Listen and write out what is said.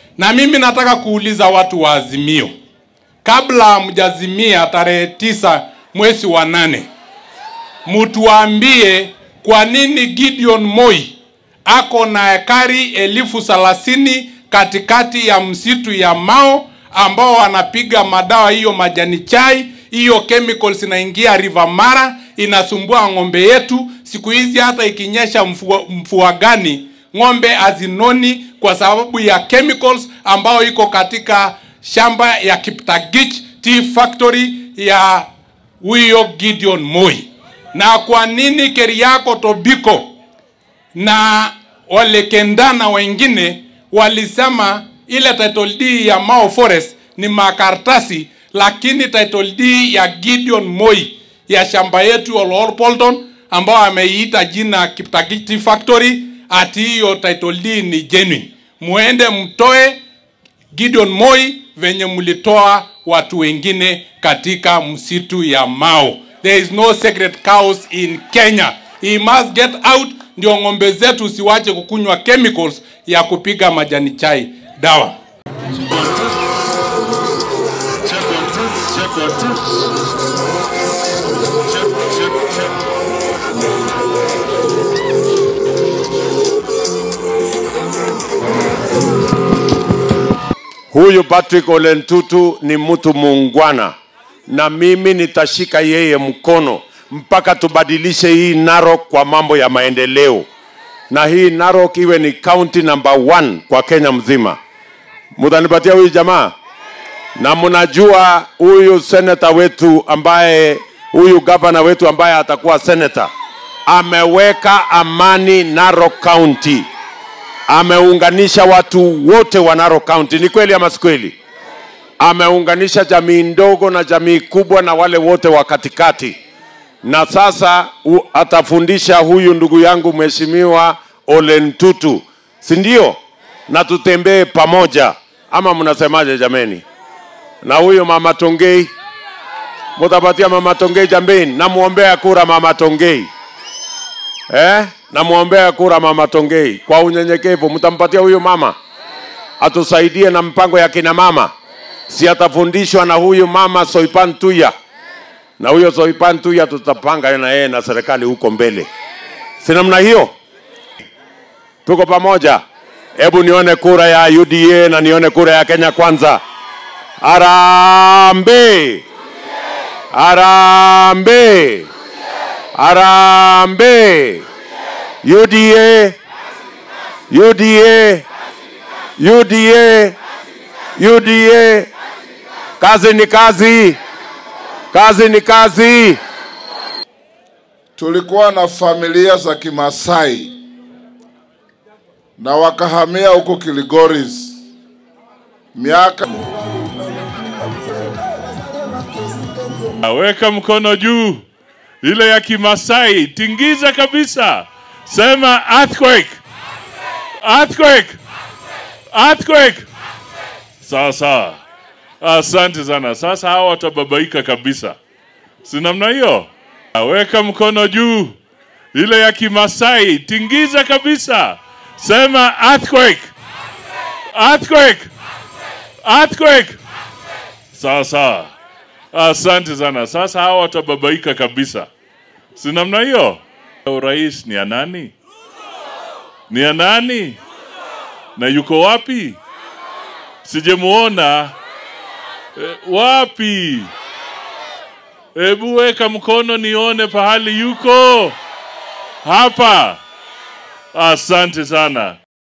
Na mimi nataka kuuliza watu wa Azimio, kabla mjazimia tarehe tisa mwezi wa nane, mtuambie kwa nini Gideon Moi ako na ekari elfu thelathini katikati ya msitu ya Mao ambao wanapiga madawa hiyo majani chai hiyo chemicals inaingia River Mara inasumbua ng'ombe yetu. Siku hizi hata ikinyesha mvua, mvua gani ng'ombe hazinoni kwa sababu ya chemicals ambao iko katika shamba ya Kiptagich Tea Factory ya huyo Gideon Moi. Na kwa nini Keriako Tobiko na wale Kendana wengine walisema ile title deed ya Mao Forest ni makartasi, lakini title deed ya Gideon Moi ya shamba yetu ya Lord Bolton ambao ameiita jina Kiptagich Tea Factory, ati hiyo title deed ni genuine. Muende mtoe Gideon Moi venye mlitoa watu wengine katika msitu ya Mao. There is no sacred cows in Kenya. He must get out ndio ng'ombe zetu usiwache kukunywa chemicals ya kupiga majani chai dawa. Check one, two. Check one, two. Check, check, check. Huyu Patrick Ole Ntutu ni mtu muungwana, na mimi nitashika yeye mkono mpaka tubadilishe hii Narok kwa mambo ya maendeleo, na hii Narok iwe ni county number one kwa Kenya mzima. Mutanipatia huyu jamaa, na mnajua huyu seneta wetu ambaye huyu gavana wetu ambaye atakuwa seneta ameweka amani Narok County ameunganisha watu wote wa Narok County. Ni kweli ama si kweli? Ameunganisha jamii ndogo na jamii kubwa na wale wote wa katikati, na sasa u, atafundisha huyu ndugu yangu mheshimiwa Ole Ntutu, si ndio? Na tutembee pamoja, ama mnasemaje jameni? Na huyo mama Tongei, mutapatia mama Tongei jambeni, namwombea kura mama Tongei eh? Namwombea kura mama Tongei kwa unyenyekevu, mtampatia huyu mama atusaidie na mpango ya kina mama, si atafundishwa na huyu mama Soipan Tuya, na huyo Soipan Tuya tutapanga na yeye na serikali huko mbele, si namna hiyo? Tuko pamoja. Hebu nione kura ya UDA na nione kura ya Kenya Kwanza. Arambe, arambe, arambe. UDA, UDA, UDA, UDA. Kazi ni kazi, kazi ni kazi. tulikuwa na familia za Kimasai na wakahamia huko Kilgoris miaka Weka mkono juu, ile ya Kimasai, tingiza kabisa, sema earthquake, earthquake, earthquake. Sawa sawa, asante sana. Sasa hawa watababaika kabisa, si namna hiyo? Weka mkono juu, ile ya Kimasai, tingiza kabisa, sema earthquake, earthquake, earthquake. Sawa sawa. Asante sana. Sasa hawa watababaika kabisa, si namna hiyo? Urais ni ya nani? Ni ya nani? Na yuko wapi? Sijemuona. E, wapi? Hebu weka mkono nione pahali yuko. Hapa. Asante sana.